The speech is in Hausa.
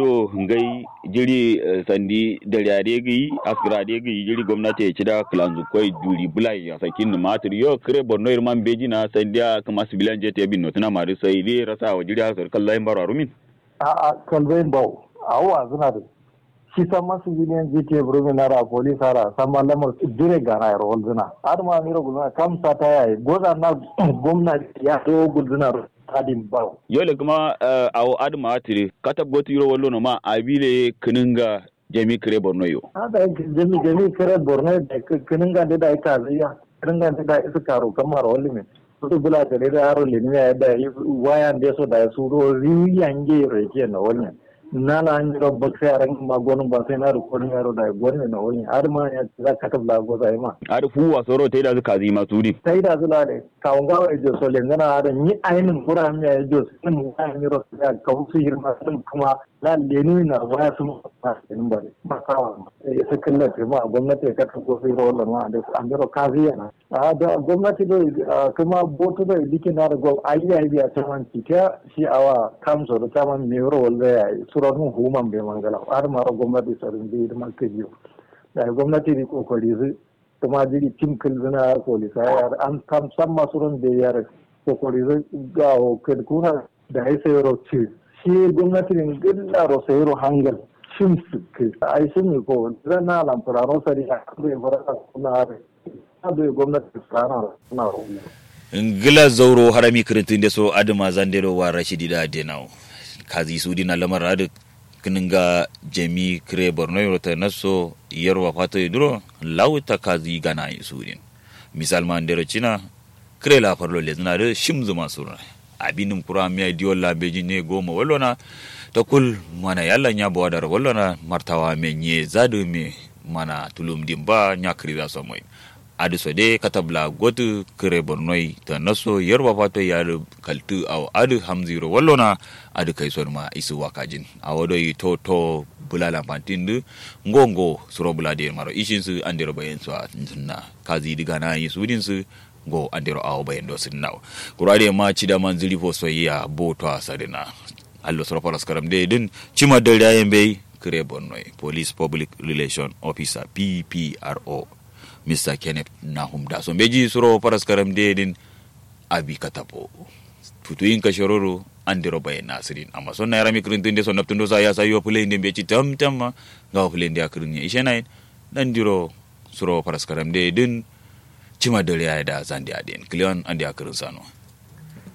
do ngai jiri eh, sandi dariade gi asgrade gi jiri gwamnati ya cida klanzu koi duri bulai ya sakin ni matur yo kre borno irman beji na sandiya kama sibilan jete bin notuna mari sai dai rasa wa jiri asar kallai baro rumin a kalbain bau a wa zuna da shi san masu biliyan gta burumi na ra police hara san ma lamar dire gana ya rawar zuna har ma miro gulzuna kamsa ta yayi goza na gwamnati ya to gulzuna tadin bau yole kuma eh, awo adma atiri katab goti yoro wallo no ma abile kininga jami kre borno yo hada jami jami kare borno da kinin ga da ita ziya kinin ga da isa karo kamar wani ne su bula da da yaro limi ya da wayan da so da su ro riyan ge reke na wani na na an ro bakse aran ma gonun ba sai na ro ko yaro da gonni na wani har ma ya za ka tabla go sai ma ar fuwa soro te da zuka zima tudi sai da zula da kawun gawa ya jo so lengana da ni ainin kura mi ya jo sun mu ya ni ro ya kawu su hirma sun kuma la lenu na waya sun ma sun ba ba kawa ya su kalla ce ma gwamnati ya kata ko sai ro ma da an ro kaziya na a da gwamnati do kuma boto da dike na da gwam ayi ya biya ta man ta shi awa kamso da ta man me ro walla ya suran human be mangala har ma ro gwamnati sarin bi da man kajiyo da gwamnati di kokari zai kuma jiri tim kilzina polisa ya an kam san masu ran da yar kokari zai ga kuna da ya sayi roce shi gwamnati ne gilla ro sayi ro hangal shin su ke ai sun ne ko zan na lamfara ro sari a kan da fara kuna are da gwamnati tsara suna ro ngila zauro harami kirintin da so adama zandero wa rashidi da denau kazi su dina lamar adu kininga jemi kire borno yorota naso yarwa fato duro lauta kazi gana yi sudin misal man dero china kire la farlo le zina de shimzu masura abinin kura miya diyo la beji ne goma wallona ta kul mana yalla nya bawa dar wallona martawa me nye zadu me mana tulum dimba nya kiri so moy adu so de katabla gotu kire bornoi ta naso yarwa fato ya kaltu aw adu hamziro wallona adu kai son ma isu wakajin awodo yi to to bulala pantindu ngongo suro bulade maro ishin su andero bayen su na kazi diga na yi sudin su go andero awo bayen do sun naw kurade ma cida man zili fo soyya bo to asadina allo suro paras karam de din cima del yayen be kire bornoi police public relation officer ppro mr kenneth nahum da so beji suro paras karam de din abi katapo futuyin kashororo andiro baye nasirin amma sonna yarami kirintinde so naftundo sa yasa yo pulende mbeci tam tam gawa pulende akirin ishenai nandiro suro paras karam de din cima dole ya da zandi aden klion andi akirin sano